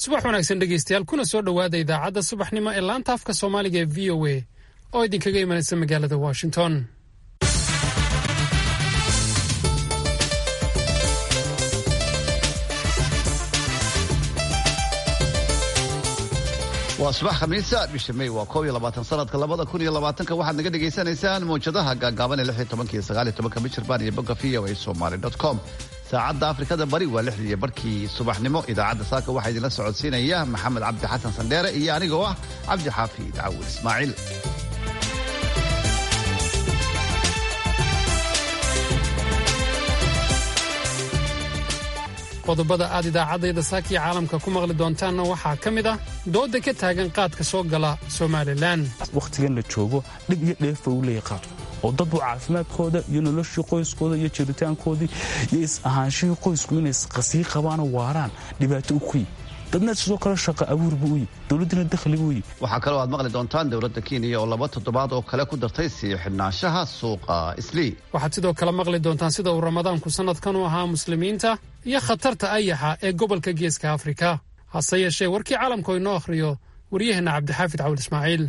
subax wanaagsan dhegeystayaal kuna soo dhowaada idaacadda subaxnimo ee laanta afka soomaaliga ee v o a oo idinkaga imanaysa magaalada washington waa subax khamiisa bisha may waa koob iyo labaatan sanadka labada kun iyo labaatanka waxaad naga dhagaysanaysaan mawjadaha gaagaaban ee lix iyo tobanka iyo sagaal iyo tobanka michirbaan iyo bogga v o a somaly dot com saacadda afrikada bari waa lixdii iyo barkii subaxnimo idaacadda saaka waxaa idinla socodsiinaya maxamed cabdi xasan sandheere iyo anigoo ah cabdi xaafi cawil ismaaciil qodobada aad idaacaddayda saakiya caalamka ku maqli doontaanna waxaa ka mid ah dooda ka taagan qaadka soo gala somalilan wakhtigan la joogo dhib iyo dheefa uu leeyahy qaadku oo dadbu caafimaadkooda iyo noloshii qoyskooda iyo jiritaankoodii iyo is-ahaanshihii qoysku inay qasii qabaano waaraan dhibaato u kuyi dadna sidoo kale shaqa abuur buu u yi dowladdina dakhligu u yi waxaa kaloo aad maqli doontaan dowladda kenya oo laba toddobaad oo kale ku dartay sii xidhnaanshaha suuqa islii waxaad sidoo kale maqli doontaan sida uu ramadaanku sannadkan u ahaa muslimiinta iyo khatarta ayaxa ee gobolka geeska afrika hase yeeshee warkii caalamku inoo akhriyo waryaheenna cabdixaafid cawil ismaaciil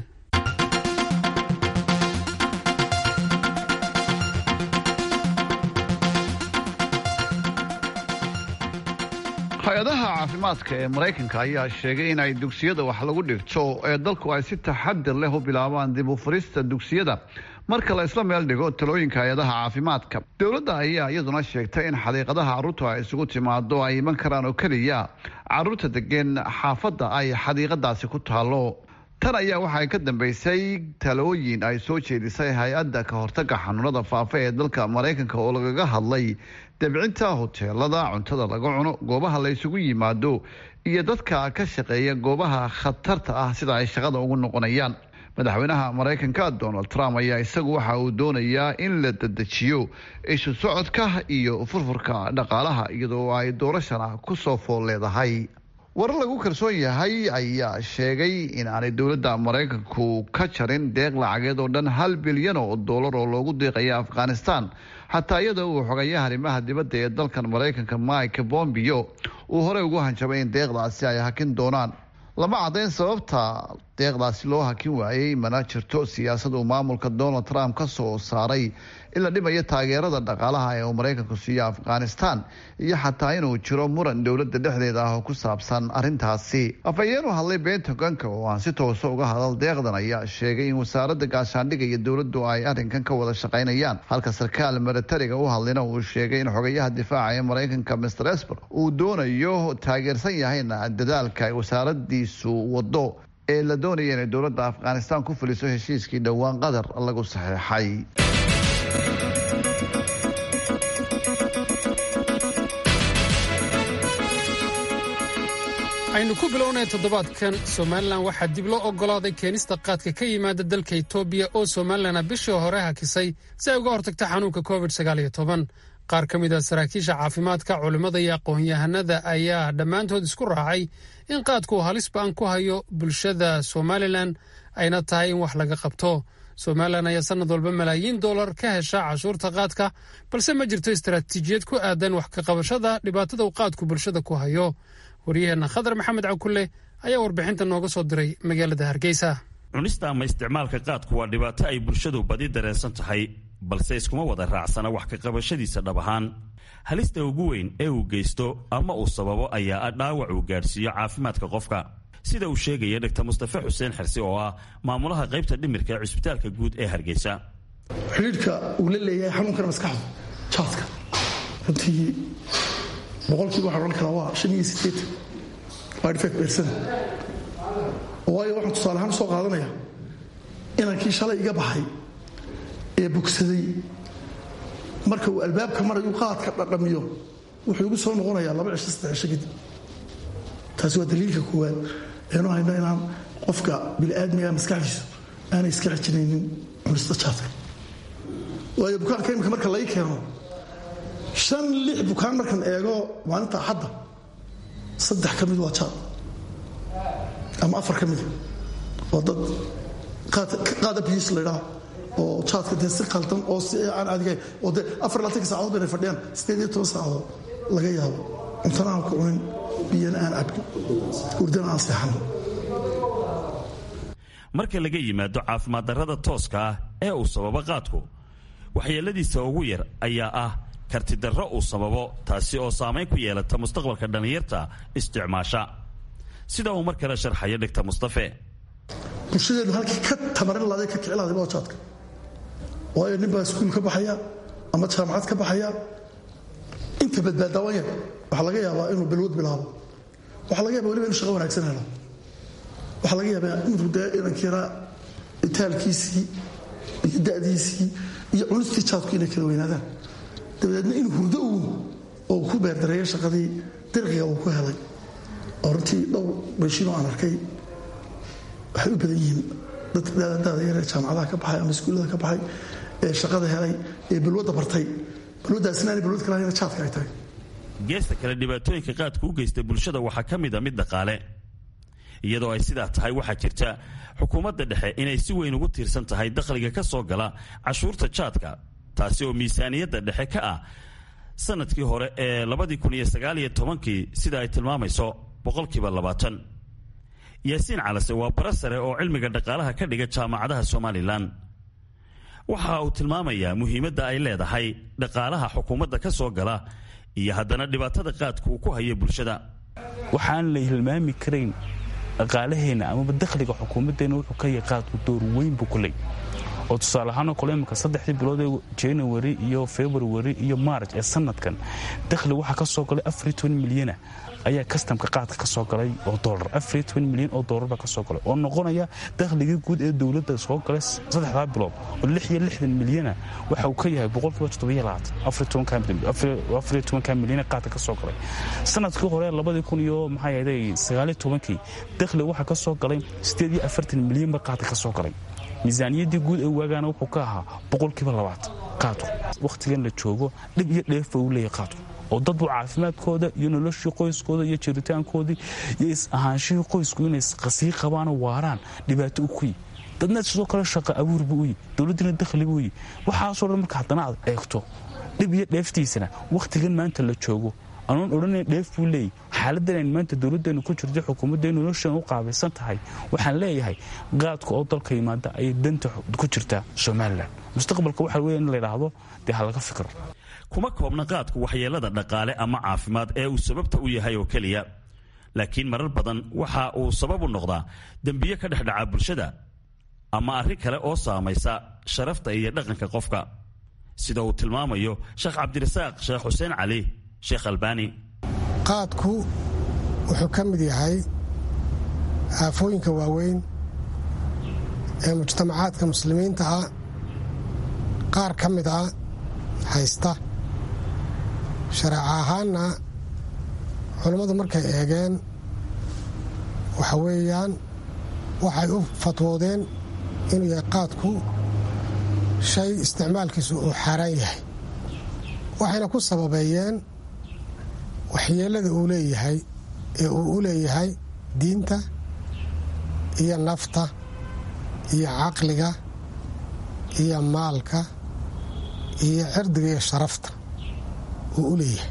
hay-adaha caafimaadka ee maraykanka ayaa sheegay in ay dugsiyada wax lagu dhigto ee dalku ay si taxadir leh u bilaabaan dib u furista dugsiyada marka la isla meel dhigo talooyinka hay-adaha caafimaadka dowladda ayaa iyaduna sheegtay in xadiiqadaha carruurtu ay isugu timaado ay iman karaan oo keliya carruurta degeen xaafadda ay xadiiqadaasi ku taalo tan ayaa waxay ka dambeysay talooyin ay soo jeedisay hay-adda ka hortaga xanuunada faafa ee dalka maraykanka oo lagaga hadlay dabcinta hoteelada cuntada laga cuno goobaha la isugu yimaado iyo dadka ka shaqeeya goobaha khatarta ah sida ay shaqada ugu noqonayaan madaxweynaha maraykanka donald trump ayaa isagu waxa uu doonayaa in la dedejiyo isu socodka iyo furfurka dhaqaalaha iyadoo ay doorashana kusoo fool leedahay warar lagu kalsoon yahay ayaa sheegay in aanay dowladda maraykanku ka jarin deeq lacageed oo dhan hal bilyan oo dollar oo loogu deeqaya afghanistan xataa iyadoo uu xogayaha arrimaha dibadda ee dalkan maraykanka mike bombio uu horey ugu hanjabay in deeqdaasi ay hakin doonaan lama caddayn sababta deeqdaasi loo hakin waayey mana jirto siyaasad uu maamulka donald trump ka soo saaray in la dhimayo taageerada dhaqaalaha ee uu maraykanku siiyo afghanistan iyo xataa inuu jiro muran dowladda dhexdeeda ah oo ku saabsan arrintaasi afhayeen u hadlay bentagonka oo aan si toosa uga hadal deeqdan ayaa sheegay in wasaaradda gaashaandhiga iyo dowladdu ay arrinkan ka wada shaqaynayaan halka sarkaal milatariga u hadlina uu sheegay in xogayaha difaaca ee maraykanka mr esper uu doonayo taageersan yahayna dadaalka ay wasaaradiisu wado ee la doonaya inay dowladda afghanistan ku fuliso heshiiskii dhowaan qatar lagu saxeexay aynu ku bilownay toddobaadkan somalilan waxaa dib loo oggolaaday keenista qaadka ka yimaada dalka etoobiya oo somalilana bishii hore hakisay si ay uga hortagta xanuunka covid qaar ka mid a saraakiisha caafimaadka culimmada iyo aqoon-yahanada ayaa dhammaantood isku raacay in qaadku halis ba-an ku hayo bulshada somalilan ayna tahay in wax laga qabto somalilan ayaa sanad walba malaayiin dollar ka hesha cashuurta qaadka balse ma jirto istaraatiijiyad ku aadan wax ka qabashada dhibaatada uu qaadku bulshada ku hayo waryaheenna khadar maxamed cakulle ayaa warbixinta nooga soo diray magaalada hargeysa cunista ama isticmaalka qaadku waa dhibaato ay bulshadu badi dareensan tahay balse iskuma wada raacsana wax ka qabashadiisa dhab ahaan halista ugu weyn ee uu geysto ama uu sababo ayaa ah dhaawac uu gaadhsiiyo caafimaadka qofka sida uu sheegaya dhaktar mustafe xuseen xirsi oo ah maamulaha qaybta dhimirka ee cusbitaalka guud ee hargeysa xidhiidhka uu la leeyahay xanuunkana maskaxdu jaadka runtii boqolkiiba waxaan odhan karaa waa shan iyo sideetan waa dhifeed beersana waayo waxaan tusaale ahaan soo qaadanaya inankii shalay iga baxay ee bogsaday marka uu albaabka marayu qaadka dhadhamiyo wuxuu igu soo noqonayaa laba cisho saddex cisho kadib taasi waa daliilka koowaad eenu hayno inaan qofka bini'aadmiga maskaxdiisu aanay iska xijinaynin cunista jaadka waayo bukaanka imika marka lai keeno shan lix bukaan markan eego maalinta axadda saddex ka mid waa jaad ama afar ka mida oo dad qaad abis laydhaa oo jaadka dee si qaldan oo si aan adigayn oo dee afar laatanka saacadood bayna fadhiyaan sideed iyo toban saacadood laga yaabo cuntana aan ku cunin biyana aan cabin hurdana aan seexano marka laga yimaado caafimaad darrada tooska ah ee uu sababo qaadku waxyeeladiisa ugu yar ayaa ah kartidarro uu sababo taasi oo saamayn ku yeelata mustaqbalka dhallinyarta isticmaasha sida uu mar kale sharxayo dhigta mustafe bulshadeenu halkii ka tamarin laday ka kici laday jaadka waayo nin baa iskuul ka baxaya ama jaamacad ka baxaya inta badbaadaawan yar waxaa laga yaabaa inuu bilwad bilaabo waxaa laga yaba waliba inu shaqo wanaagsan helo waxaa laga yaabaa inuu dee inankiiraa itaalkiisii iyo da'diisii iyo cunistii jaadku inay kala weynaadaan dabadeedna inuu hurdo uun oo ku beerdareeyo shaqadii dirqiga uu ku helay oo runtii dhowr beshiinoo aan arkay waxay u badan yihiin dadka daada yaree jaamacadaha ka baxay ama iskuullada ka baxay ee shaqada helay ee balwadda bartay balwaddaasina aanay balwad kala hayna jaadka ay tahay geesta kale dhibaatooyinka qaadku u geysta bulshada waxaa ka mid a mid dhaqaale iyadoo ay sidaa tahay waxaa jirta xukuumadda dhexe inay si weyn ugu tiirsan tahay dakhliga ka soo gala cashuurta jaadka taasi oo miisaaniyadda dhexe ka ah sanadkii hore ee labadii kun iyo sagaaliyo tobankii sida ay tilmaamayso boqolkiiba labaatan yaasiin calase waa bara sare oo cilmiga dhaqaalaha ka dhiga jaamacadaha somalilan waxa uu tilmaamayaa muhiimadda ay leedahay dhaqaalaha xukuumadda ka soo gala iyo haddana dhibaatada qaadku uu ku hayo bulshada waxaan la hilmaami karayn dhaqaalaheenna amaba dakhliga xukuumaddeenna wuxuu ka yahay qaadku door weyn buu ku leey oo tusaale ahaanoo kale imika saddexdii bilood ee january iyo february iyo march ee sanadkan dakhli waxaa ka soo galay afar milyana ayaa kastamka qaadka ka soo galay oo dolar afar milyan oo doolarba ka soo galay oo noqonaya dakhligii guud ee dowladda soo galay saddexdaa bilood oo lix iyo lixdan milyana waxa uu ka yahay boqolkiiba toddobiyo labaatan afar iyo tobanka milyan qaadka ka soo galay sanadkii hore labadii kun iyo maxaa yahday sagaaliyo tobankii dakhli waxaa ka soo galay siddeed iyo afartan milyanba qaadka ka soo galay miisaaniyaddii guud ee waagaana wuxuu ka ahaa boqolkiiba labaatan qaadku wakhtigan la joogo dhib iyo dheefa uu leeyahay qaadku oo dadbu caafimaadkooda iyo noloshii qoyskooda iyo jiritaankoodii iyo is ahaanshihii qoysku inay qasii qabaanoo waaraan dhibaato u kuyi dadna sidoo kale shaqa abuurbu uyi dowladdiina dakhlibu uyi waxaasoo dhan marka haddana aad eegto dhib iyo dheeftiisana wakhtigan maanta la joogo anoon odhanayn dheef buu leeyay xaaladdan ayn maanta dowladdeennu ku jirto xukuumaddeenu noloshan u qaabaysan tahay waxaan leeyahay qaadka oo dalka yimaada ayay danta ku jirtaa somalilan mustaqbalka waxaa weya in la ydhaahdo dee ha laga fikro kuma koobna qaadku waxyeelada dhaqaale ama caafimaad ee uu sababta u yahay oo keliya laakiin marar badan waxa uu sabab u noqdaa dembiyo ka dhexdhaca bulshada ama arrin kale oo saamaysa sharafta iyo dhaqanka qofka sida uu tilmaamayo sheekh cabdirasaaq sheekh xuseen cali sheekh albaani qaadku wuxuu ka mid yahay aafooyinka waaweyn ee mujtamacaadka muslimiinta ah qaar ka mid ah haysta shareeco ahaanna culammadu markay eegeen waxa weeyaan waxay u fatwoodeen inuu yahay qaadku shay isticmaalkiisu uu xaaraan yahay waxayna ku sababeeyeen waxyeellada uu leeyahay ee uu u leeyahay diinta iyo nafta iyo caqliga iyo maalka iyo cirdiga iyo sharafta uu u leeyahay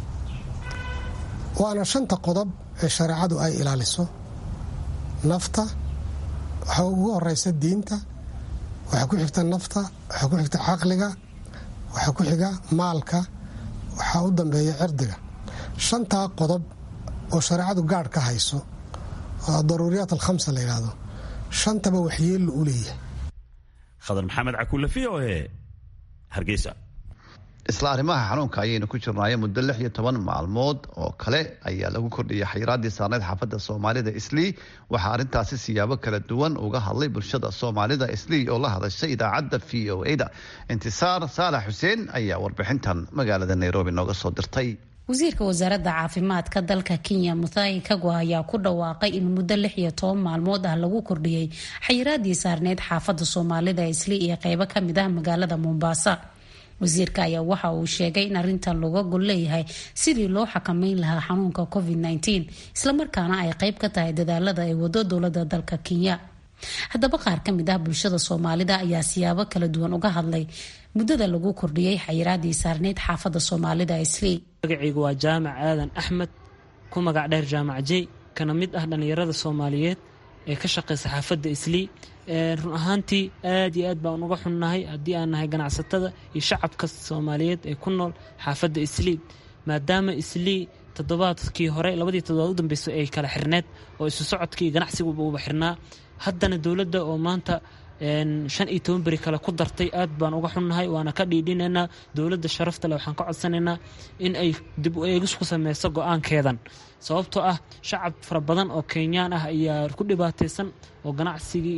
waana shanta qodob ee shareecadu ay ilaaliso nafta waxaa ugu horeysa diinta waxaa ku xigta nafta waxaa ku xigta caqliga waxaa ku xiga maalka waxaa u dambeeya cirdiga shantaa qodob oo shareecadu gaadh ka hayso oo daruuriyaat alkhamsa la yidhaahdo shantaba waxyeellu u leeyahay khadar maxamed cakuule v o e hargeysa isla arrimaha xanuunka ayaynu ku jirnaayo muddo lix iyo toban maalmood oo kale ayaa lagu kordhiyay xayiraaddii saarneyd xaafadda soomaalida islii waxaa arrintaasi siyaabo kala duwan uga hadlay bulshada soomaalida islii oo la hadashay idaacadda v o e-da intisaar saalax xuseen ayaa warbixintan magaalada nairobi nooga soo dirtay wasiirka wasaaradda caafimaadka dalka kenya muthai kagwa ayaa ku dhawaaqay in muddo lix iyo toban maalmood ah lagu kordhiyey xayiraadii saarneyd xaafadda soomaalida islii iyo qeybo kamid ah magaalada mombasa wasiirka ayaa waxa uu sheegay in arintan looga gol leeyahay sidii loo xakameyn lahaa xanuunka covid -19 islamarkaana ay qeyb ka tahay dadaalada ay wado dowlada dalka kenya haddaba qaar ka mid ah bulshada soomaalida ayaa siyaabo kala duwan uga hadlay muddada lagu kordhiyey xayiraadii saarneyd xaafadda soomaalida islii magacaygu waa jaamac aadan axmed ku magac dheer jaamac jey kana mid ah dhallinyarada soomaaliyeed ee ka shaqeysa xaafadda islii run ahaantii aad iyo aad baan uga xunnahay haddii aan nahay ganacsatada iyo shacabka soomaaliyeed ee ku nool xaafadda islii maadaama islii toddobaadkii hore labadii toddobaad u dambeysay ay kala xirneed oo isu socodkii ganacsigaba uba xirnaa haddana dowladda oo maanta shan iyo toban beri kale ku dartay aad baan uga xunnahay waana ka dhiidhinaynaa dowladda sharafta leh waxaan ka codsanaynaa in ay dib u eegis ku sameyso go-aankeedan sababtoo ah shacab fara badan oo kenyaan ah ayaa ku dhibaataysan oo ganacsigii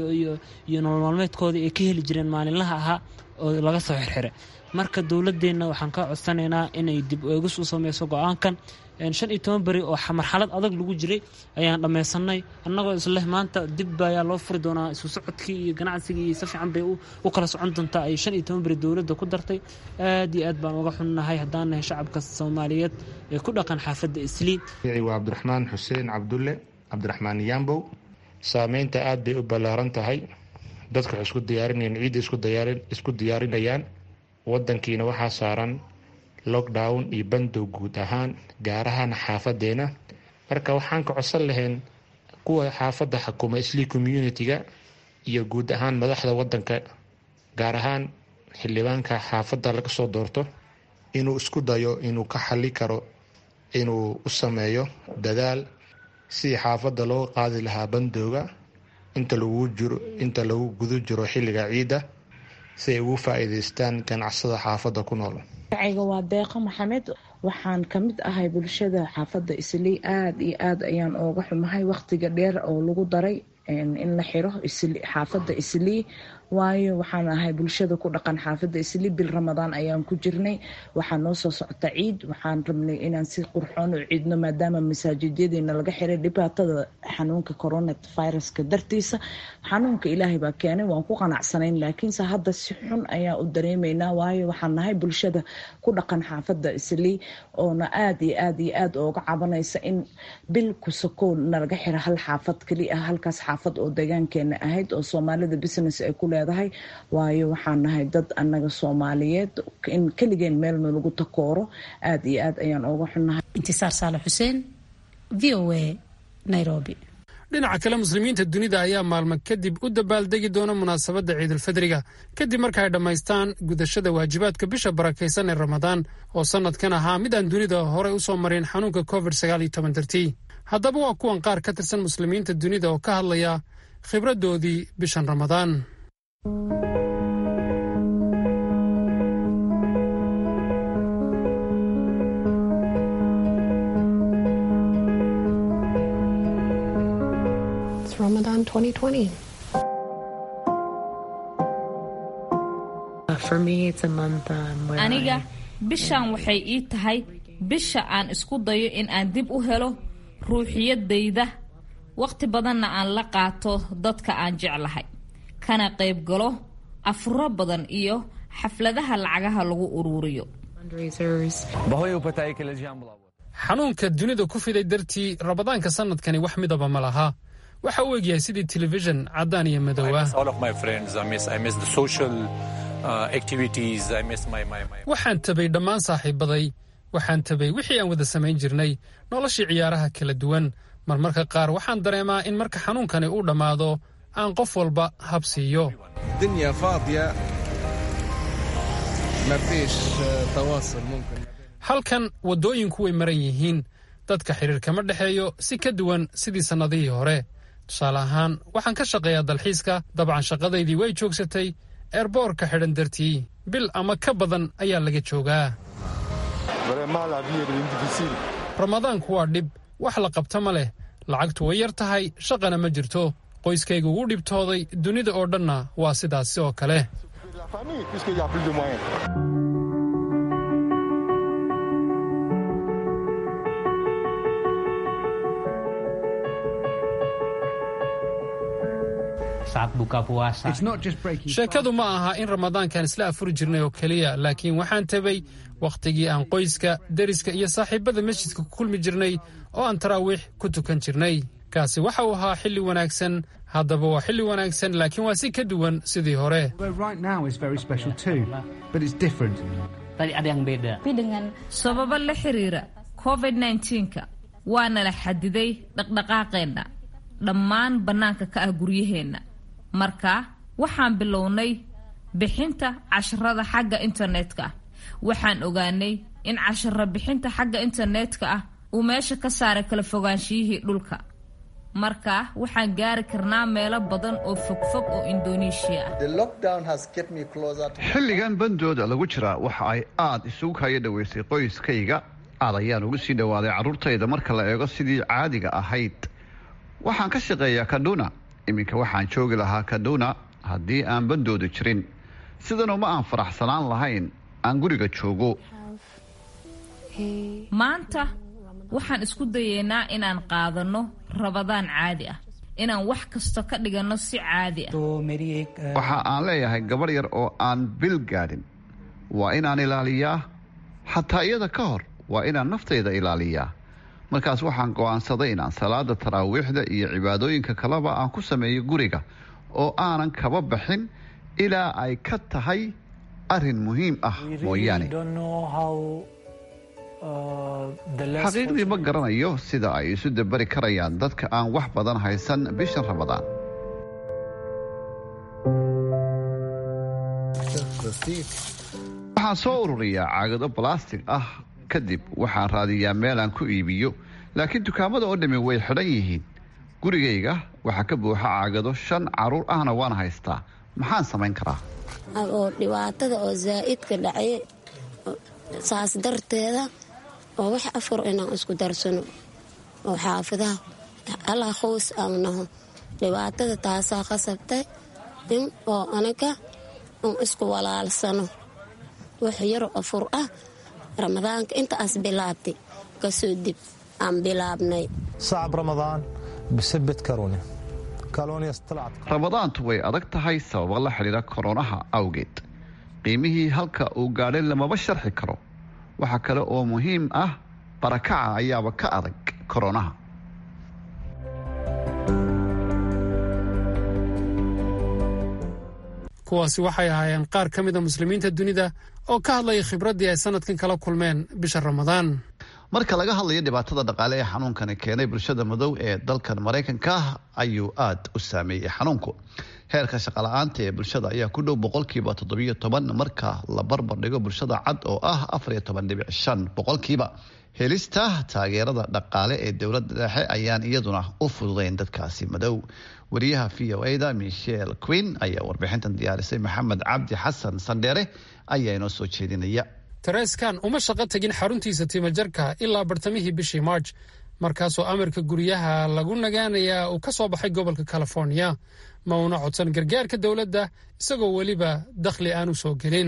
iyo nolol maalmeedkoodii ay ka heli jireen maalinlaha ahaa oo laga soo xirxiray marka dowladeenna waxaan ka codsanaynaa inay dib u eegis u sameyso go-aankan shan iyo toban beri oo marxalad adag lagu jiray ayaan dhammaysanay annagoo isleh maanta dib ayaa loo furi doonaa isu socodkii iyo ganacsigii iyo si fiican bay u kala socon doontaa ay shan iyo toban beri dowladda ku dartay aad iyo aad baan uga xunnahay haddaan nahay shacabka soomaaliyeed ee ku dhaqan xaafadda islii waa cabdiraxmaan xuseen cabdulle cabdiraxmaan yambow saameynta aad bay u ballaaran tahay dadka waxay isku diyaarinayaan ciidda isku diyaarinayaan wadankiina waxaa saaran lockdown iyo bandow guud ahaan gaar ahaan xaafadeena marka waxaan ka codsan lahayn kuwa xaafadda xakuma islii community-ga iyo guud ahaan madaxda wadanka gaar ahaan xildhibaanka xaafadda laga soo doorto inuu isku dayo inuu ka xali karo inuu u sameeyo dadaal sidii xaafadda loo qaadi lahaa bandowga inta lagu jiro inta lagu guda jiro xilliga ciidda si ay ugu faa-iideystaan ganacsada xaafadda ku nool magacayga waa deeqo maxamed waxaan ka mid ahay bulshada xaafadda islii aada iyo aada ayaan ooga xumahay waqtiga dheer oo lagu daray in la xiro xaafadda islii waayo waxaan ahay bulshada ku dhaqan xaafadda islii bil ramadaan ayaan ku jirnay waxaa noo soo socota ciid waxaan rabnay inaan si qurxoon u ciidno maadaama masaajidyadiina laga xiray dhibaatada xanuunka coronaviruska dartiisa xanuunka ilaahay baa keenay waan ku qanacsanayn laakiinse hadda si xun ayaa u dareemaynaa waayo waxaan nahay bulshada ku dhaqan xaafadda islii oona aada iyo aada iyo aada ooga cabanaysa in bil kusakoo nalaga xiro hal xaafad keli ah halkaas xaafad oo deegaankeena ahayd oo soomaalida business ay ku leedahay waayo waxaan nahay dad annaga soomaaliyeed in keligeen meel nalagu takooro aada iyo aad ayaan ooga xunnahay intisaar saale xuseen v o a nairobi dhinaca kale muslimiinta dunida ayaa maalmo kadib u dabaaldegi doona munaasabadda ciidulfidriga kadib marka ay dhammaystaan gudashada waajibaadka bisha barakaysan ee ramadaan oo sannadkan ahaa mid aan dunida horey u soo marin xanuunka covid sagaal iyo toban dartii haddaba waa kuwan qaar ka tirsan muslimiinta dunida oo ka hadlaya khibraddoodii bishan ramadaan Ramadan 2020. For me, it's a month um, where aniga I, bishan waxay ii tahay bisha aan isku dayo in aan dib u helo ruuxiyadayda waqti badanna aan la qaato dadka aan jeclahay kana qayb galo afuro badan iyo xafladaha lacagaha lagu uruuriyo fundraisers. xanuunka dunida ku fiday dartii ramadaanka sannadkani wax midaba ma laha waxa uu egyahay sidii telefishin caddaan iyo madow ah waxaan tabay dhammaan saaxiibaday waxaan tabay wixii aan wada samayn jirnay noloshii ciyaaraha kala duwan marmarka qaar waxaan dareemaa in marka xanuunkani uu dhammaado aan qof walba hab siiyo halkan waddooyinku way maran yihiin dadka xidhiir kama dhexeeyo si ka duwan sidii sannadihii hore tusaale ahaan waxaan ka shaqeeyaa dalxiiska dabcan shaqadaydii way joogsatay eerboorka xidhan dartii bil ama ka badan ayaa laga joogaa ramadaanku waa dhib wax la qabta ma leh lacagtu way yar tahay shaqana ma jirto qoyskaygu wuu dhibtooday dunida oo dhanna waa sidaasi oo kale sheekadu ma aha in ramadaankan isla afuri jirnay oo keliya laakiin waxaan tabay wakhtigii aan qoyska deriska iyo saaxiibbada masjidka ku kulmi jirnay oo aan taraawiix ku tukan jirnay kaasi waxa uu ahaa xilli wanaagsan haddaba waa xilli wanaagsan laakiin waa si ka duwan sidii hore sababo la xiriira covid-19-ka waana la xadiday dhaqdhaqaaqeenna dhammaan bannaanka ka ah guryaheenna marka waxaan bilownay bixinta casharada xagga internetka ah waxaan ogaanay in casharo bixinta xagga internetka ah uu meesha ka saaray kala fogaanshiyihii dhulka marka waxaan gaari karnaa meelo badan oo fogfog oo indoneeshiya ah xilligan bandooda lagu jiraa waxa ay aada isugu kaya dhoweysay qoyskayga aad ayaan ugu sii dhowaaday carruurtayda marka la eego sidii caadiga ahayd waxaan ka shaqeeyaa kaduna iminka waxaan joogi lahaa kaduna haddii aan bandooda jirin sidanuma aan faraxsanaan lahayn aan guriga joogo maanta waxaan isku dayeynaa inaan qaadanno rabadaan caadi ah inaan wax kasta ka dhiganno si caadi ah waxa aan leeyahay gabadh yar oo aan bil gaadhin waa inaan ilaaliyaa xataa iyada ka hor waa inaan naftayda ilaaliyaa markaas waxaan go'aansaday inaan salaada taraawiixda iyo cibaadooyinka kaleba aan ku sameeyo guriga oo aanan kaba baxin ilaa ay ka tahay arrin muhiim ah mooyaane xaqiiqdii ma garanayo sida ay isu dabari karayaan dadka aan wax badan haysan bishan ramadaan waxaan soo ururiyaa caagado balastig ah kadib waxaan raadiyaa meel aan ku iibiyo laakiin dukaamada oo dhammi way xidhan yihiin gurigayga waxaa ka buuxa caagado shan caruur ahna waan haystaa maxaan samayn karaa oo dhibaatada oo zaa'idka dhacay saas darteeda oo wax afur inaan isku darsano oo xaafidaha allaa khows aan naho dhibaatada taasaa qasabtay in oo anaga un isku walaalsano wax yaro afur ah ramadaanka intaas bilaabtay kasoo dib aan bilaabnay صعب رمضان بسبة كورونا ramadaantu way adag tahay sababo la xidhiira koronaha awgeed qiimihii halka uu gaadhay lamaba sharxi karo waxaa kale oo muhiim ah barakaca ayaaba ka adag koronaha kuwaasi waxay ahaayeen qaar ka mida muslimiinta dunida oo ka hadlaya khibraddii ay sanadkan kala kulmeen bisha ramadaan marka laga hadlayo dhibaatada dhaqaale ee xanuunkani keenay bulshada madow ee dalkan maraykanka ayuu aada u saameeyey xanuunku heerka shaqala-aanta ee bulshada ayaa ku dhow boqolkiiba toddobiyo toban marka la barbar dhigo bulshada cad oo ah afariyo toban dhibic shan boqolkiiba helista taageerada dhaqaale ee dowladda dhexe ayaan iyaduna u fududayn dadkaasi madow wariyaha v o ada michel queen ayaa warbixintan diyaarisay maxamed cabdi xasan sandheere ayaa inoo soo jeedinaya tereskan uma shaqo tegin xaruntiisa timajarka ilaa bartamihii bishii marj markaasoo amarka guryaha lagu nagaanayaa uu ka soo baxay gobolka california ma uuna codsan gargaarka dowladda isagoo weliba dakhli aanu soo gelin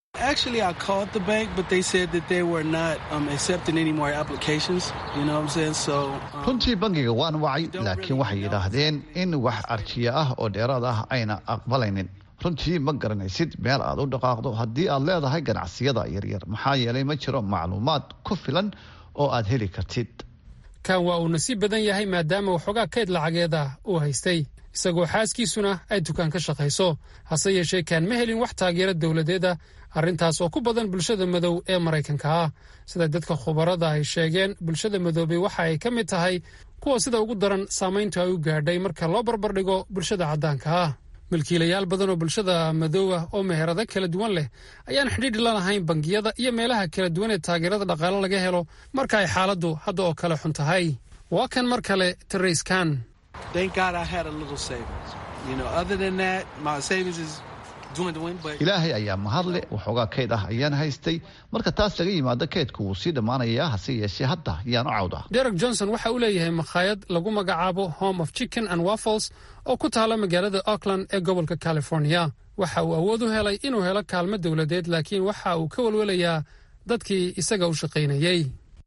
runtii bangiga waan wacay laakiin waxay yidhaahdeen in wax arjiya ah oo dheeraad ah ayna aqbalaynin runtii ma garanaysid meel aad u dhaqaaqdo haddii aad leedahay ganacsiyada yaryar maxaa yeelay ma jiro macluumaad ku filan oo aad heli kartid kan waa uu nasiib badan yahay maadaama waxoogaa kayd lacageeda uu haystay isagoo xaaskiisuna ay dukaan ka shaqayso hase yeeshee kaan ma helin wax taageero dowladeeda arrintaas oo ku badan bulshada madow ee maraykanka ah sida dadka khubarada ay sheegeen bulshada madoobay waxa ay ka mid tahay kuwa sida ugu daran saamayntu ay u gaadhay marka loo barbardhigo bulshada caddaanka ah milkiilayaal badan oo bulshada madoowa oo meherado kala duwan leh ayaan xidhiidhi la lahayn bangiyada iyo meelaha kala duwan ee taageerada dhaqaale laga helo marka ay xaaladdu hadda oo kale xun tahay waa kan mar kale tarayskan ilaahay ayaa mahadle waxoogaa kayd ah ayaan haystay marka taas laga yimaado kaydku wuu sii dhammaanayaa hase yeeshee hadda yaan u cawdaa derek johnson waxa uu leeyahay makhaayad lagu magacaabo home of chicken and waffles oo ku taala magaalada auckland ee gobolka california waxa uu awood u helay inuu helo kaalmo dowladeed laakiin waxa uu ka welwelayaa dadkii isaga u shaqaynayey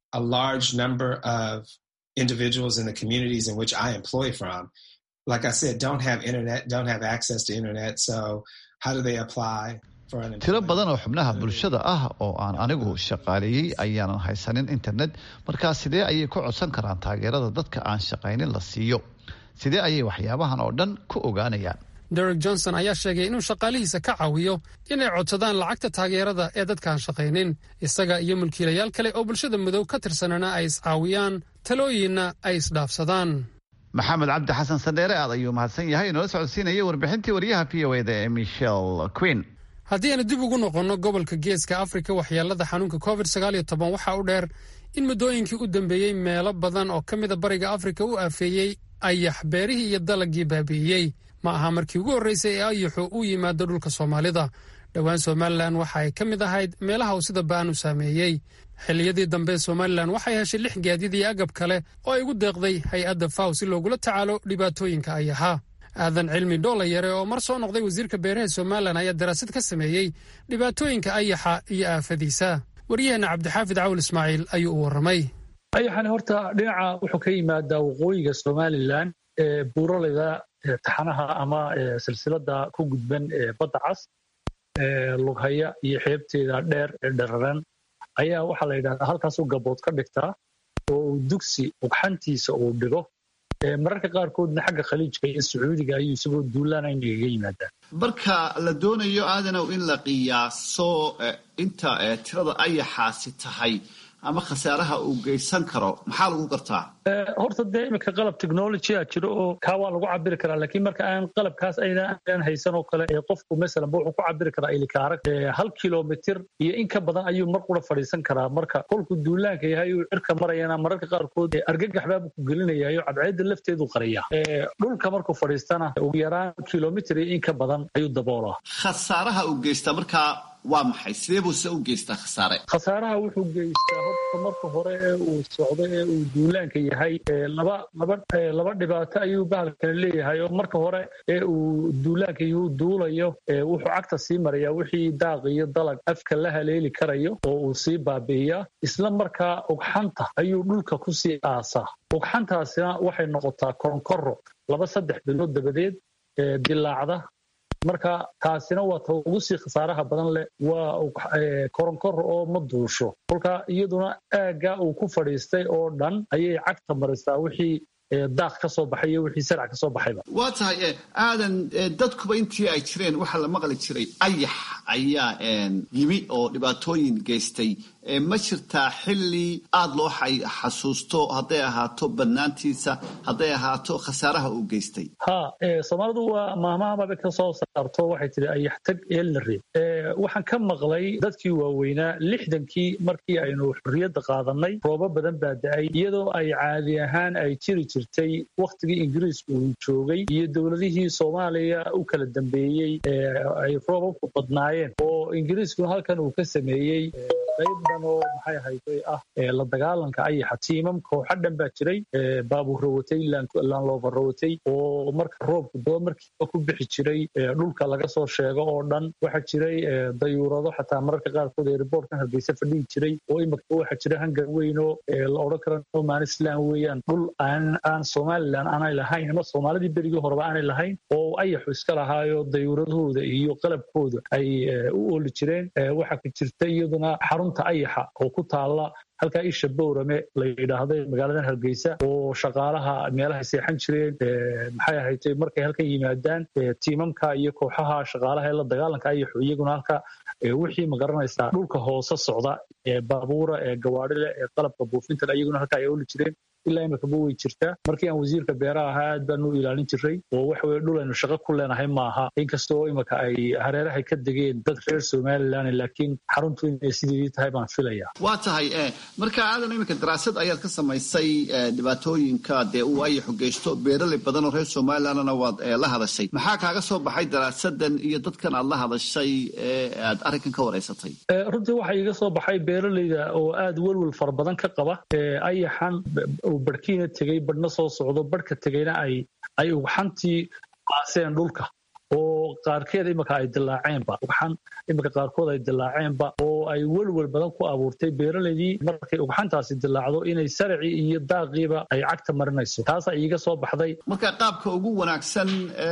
individuals in the communities in which I employ from, like I said, don't have internet, don't have access to internet. So how do they apply for an tiro badan oo xubnaha bulshada ah oo aan anigu shaqaaleeyey ayaanan haysanin internet markaa sidee ayay ku codsan karaan taageerada dadka aan shaqaynin la siiyo sidee ayay waxyaabahan oo dhan ku ogaanayaan derek johnson ayaa sheegay inuu shaqaalihiisa ka caawiyo inay codsadaan lacagta taageerada ee dadkaan shaqaynin isaga iyo mulkiilayaal kale oo bulshada madow ka tirsanana ay iscaawiyaan talooyinna ay isdhaafsadaan maxamed cabdi xasan sandheere aad ayuu mahadsan yahay inoola socodsiinaya warbixintii waryaha v o eda ee michel queen haddii aanu dib ugu noqonno gobolka geeska afrika waxyeelada xanuunka covid sagaaliyo toban waxaa u dheer in muddooyinkii u dambeeyey meelo badan oo ka mida bariga afrika u aafeeyey ayax beerihii iyo dalagii baabi'iyey ma aha markii ugu horreysay ee ayaxu u yimaado dhulka soomaalida dhowaan somalilan waxa ay ka mid ahayd meelaha uu sida ba'an u saameeyey xilliyadii dambe somalilan waxay heshay lix gaadiid iyo agab kale oo ay ugu deeqday hay-adda faw si loogula tacaalo dhibaatooyinka ayaxa aadan cilmi dhoola yare oo mar soo noqday wasiirka beeraha somalilan ayaa daraasad ka sameeyey dhibaatooyinka ayaxa iyo aafadiisa waryaheena cabdixaafid cawl ismaaciil ayuu u warramay ayaxani horta dhinaca wuxuu ka yimaadaa waqooyiga somalilan ee buuraleyda taxanaha ama silsilada ku gudban ee badda cas lughaya iyo xeebteeda dheer ee dhararan ayaa waxaa la yidhahdaa halkaasuu gabood ka dhigtaa oo uu dugsi ugxantiisa uu dhigo mararka qaarkoodna xagga khaliijka iyo sacuudiga ayuu isagoo duulaana inagaga yimaadaa marka la doonayo aadanow in la qiyaaso inta tirada ayaxaasi tahay ama khasaaraha uu geysan karo maxaa lagu gartaa horta dee iminka qalab technologya jiro oo kaa waa lagu cabiri karaa laakiin marka aan qalabkaas aynaan haysan oo kale qofku masalan wuxuu ku cabiri karaa ilikaarag hal kilomitir iyo in ka badan ayuu mar qura fadhiisan karaa marka kolkuu duulaanka yahay uu cirka marayana mararka qaarkood argagax baabu ku gelinayayo cadceedda lafteedu qaraya dhulka markuu fadhiistana ugu yaraan kilomitir iyo in ka badan ayuu daboolaa khasaaraha uu geystaa markaa waa maxay sidee buu se u geystaa khasaare khasaaraha wuxuu geystaa horta marka hore ee uu socdo ee uu duulaanka yahay laba laba laba dhibaato ayuu bahalkani leeyahay oo marka hore ee uu duulaanka yuu duulayo wuxuu cagta sii marayaa wixii daaq iyo dalag afka la haleeli karayo oo uu sii baabi'iyaa isla markaa ugxanta ayuu dhulka ku sii aasaa ugxantaasina waxay noqotaa konkoro laba saddex bilood dabadeed dilaacda marka taasina waa ta ugu sii khasaaraha badan leh waa koronkor oo ma duusho kolka iyaduna aagga uu ku fadhiistay oo dhan ayay cagta marisaa wixii daaq ka soo baxay iyo wixii sarac ka soo baxayba waa tahay aadan dadkuba intii ay jireen waxaa la maqli jiray ayax ayaa yimi oo dhibaatooyin geystay ma jirtaa xilli aada loo xasuusto hadday ahaato bannaantiisa hadday ahaato khasaaraha uu geystay ha soomaalidu waa maahmahamaba ka soo saarto waxay tihi ayax tag eelna reeb waxaan ka maqlay dadkii waaweynaa lixdankii markii aynu xorriyadda qaadanay roobo badan baa da-ay iyadoo ay caadi ahaan ay jiri jirtay wakhtigii ingiriisku uu joogay iyo dowladihii soomaaliya u kala dambeeyey ay roobabku badnaayeen oo ingiriiskuna halkan uu ka sameeyey qayb dhan oo maxay ahayday ah la dagaalanka ayaxa tiimam kooxa dhan baa jiray baabuur rawatay laanlooba rawatay oo marka roobku daba markiiba ku bixi jiray dhulka laga soo sheego oo dhan waxaa jiray dayuurado xataa mararka qaarkood ee riboortkan hargeysa fadhihi jiray oo imika waxaa jira hangar weyn oo la odhan karo noman islam weeyaan dhul aan aan somalilan aanay lahayn ama soomaalidii berigii horeba aanay lahayn oo ayaxu iska lahaayo dayuuradahooda iyo qalabkooda ay u ooli jireen waxaa ka jirta iyaduna xarunta ayaxa oo ku taala halkaa isha bowrame la yidhaahday magaaladan hargeysa oo shaqaalaha meelahay seexan jireen maxay ahaytay markay halkan yimaadaan tiimamka iyo kooxaha shaqaalaha ee la dagaalanka ayaxu iyaguna halka wixii magaranaysaa dhulka hoose socda ee baabuura ee gawaadhile ee qalabka buufintan iyaguna halka ay oli jireen ilaa imikaba way jirtaa markii aan wasiirka beeraha ahaa aad baanu u ilaalin jiray oo waxa weye dhul aynu shaqo ku leenahay maaha inkastoo imika ay hareerahay ka degeen dad reer somalilan laakiin xaruntu inay sideedii tahay baan filaya waa tahay marka aadan iminka daraasad ayaad ka samaysay dhibaatooyinka dee uu ayaxu geysto beeraley badan oo reer somalilandna waad la hadashay maxaa kaaga soo baxay daraasadan iyo dadkan aad la hadashay ee aad arrinkan ka wareysatay runtii waxaa iiga soo baxay beeraleyda oo aad welwel fara badan ka qaba ayaxan barhkiina tegey badhna soo socdo badhka tegeyna ay ay ugxantii qaaseen dhulka oo qaarkeed imika ay dilaaceenba ugxan imika qaarkood ay dilaaceenba oo ay welwel badan ku abuurtay beeraleydii markay ugxantaasi dilaacdo inay saracii iyo daaqiiba ay cagta marinayso taasaa iiga soo baxday marka qaabka ugu wanaagsan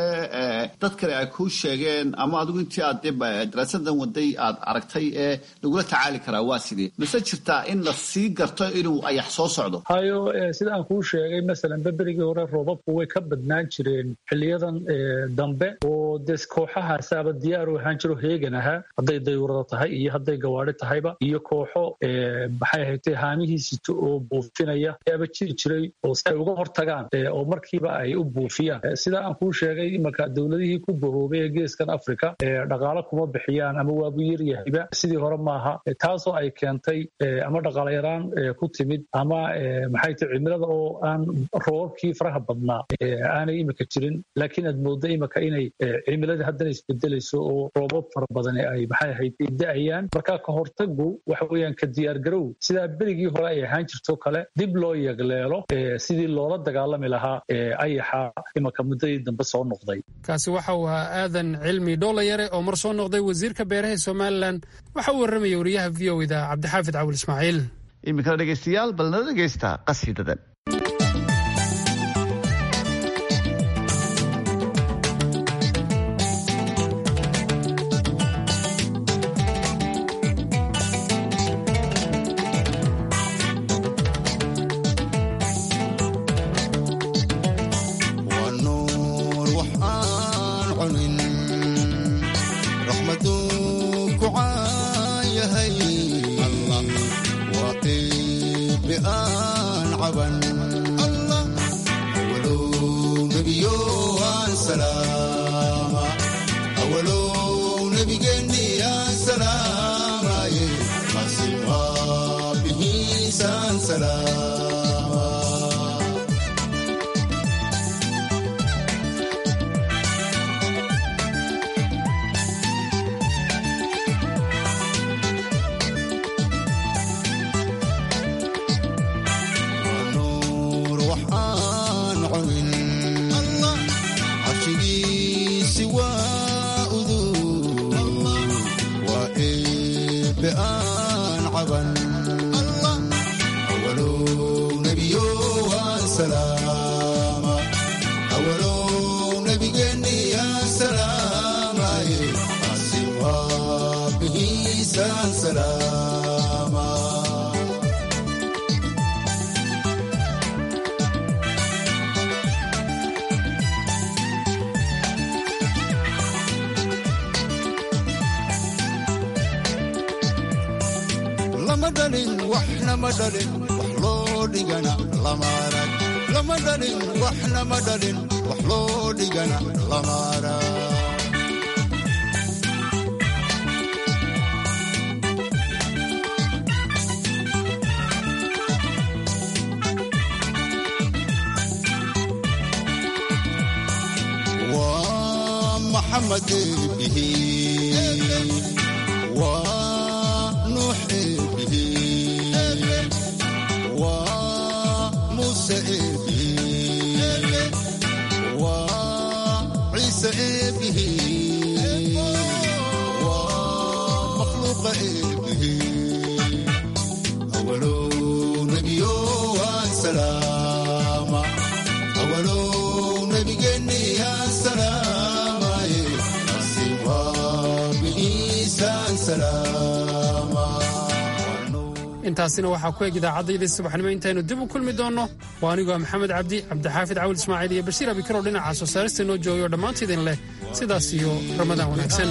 ee dad kale ay kuu sheegeen ama adigu intii aad daraasadan waday aad aragtay ee lagula tacaali karaa waa sidee mise jirtaa in la sii garto inuu ayax soo socdo hayo sida aan kuu sheegay masalan beberigii hore roobabku way ka badnaan jireen xiliyadan dambe oo des kooxahaasaaba diyaar u ahaan jiro heegan ahaa hadday dayuurada tahay iyo hadday gawaari gawaari tahayba iyo kooxo maxay ahaytay haamihii sito oo buufinaya ayaaba jiri jiray oo si ay uga hortagaan oo markiiba ay u buufiyaan sidaa aan kuu sheegay imanka dowladihii ku bahoobay ee geeskan africa dhaqaalo kuma bixiyaan ama waabu yaryahayba sidii hore maaha taasoo ay keentay ama dhaqaalayaraan ku timid ama maxay tahay cimilada oo aan roobabkii faraha badnaa aanay iminka jirin laakiin aad moodda iminka inay cimiladii haddana isbedelayso oo roobab fara badani ay maxay ahayd da-ayaan marka ka hortagu waxa weeyaan ka diyaargarow sidaa berigii hore ay ahaan jirto kale dib loo yegleelo sidii loola dagaalami lahaa ayaxa imanka muddadii dambe soo noqday kaasi waxa uu ahaa aadan cilmi dhoolayare oo mar soo noqday wasiirka beeraha somalilan waxa uu warramaya wariyaha v o da cabdixaafid cawil ismaaciil iminkana dhegaystayaal bal nala dhegaysta qasiidadan intaasina waxaa ku eg idaacaddaydii subaxnimo intaynu dib u kulmi doonno waa anigoo maxamed cabdi cabdixaafid cawil ismaaciil iyo bashiir abikarow dhinaca soo saarista noo joogay oo dhammaantiidin leh sidaas iyo ramadaan wanaagsan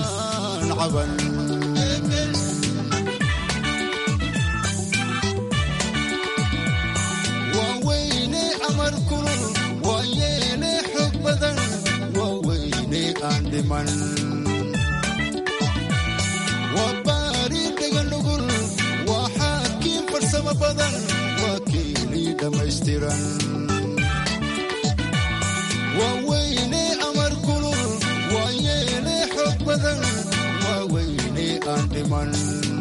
waa weyne amar kulul waa yeele xoog badan waa weyne aan dhiman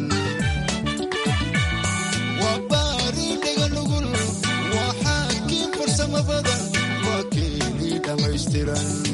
waa baari dhega nugul waa xaakiin farsamo badan waa keeni dhammaystiran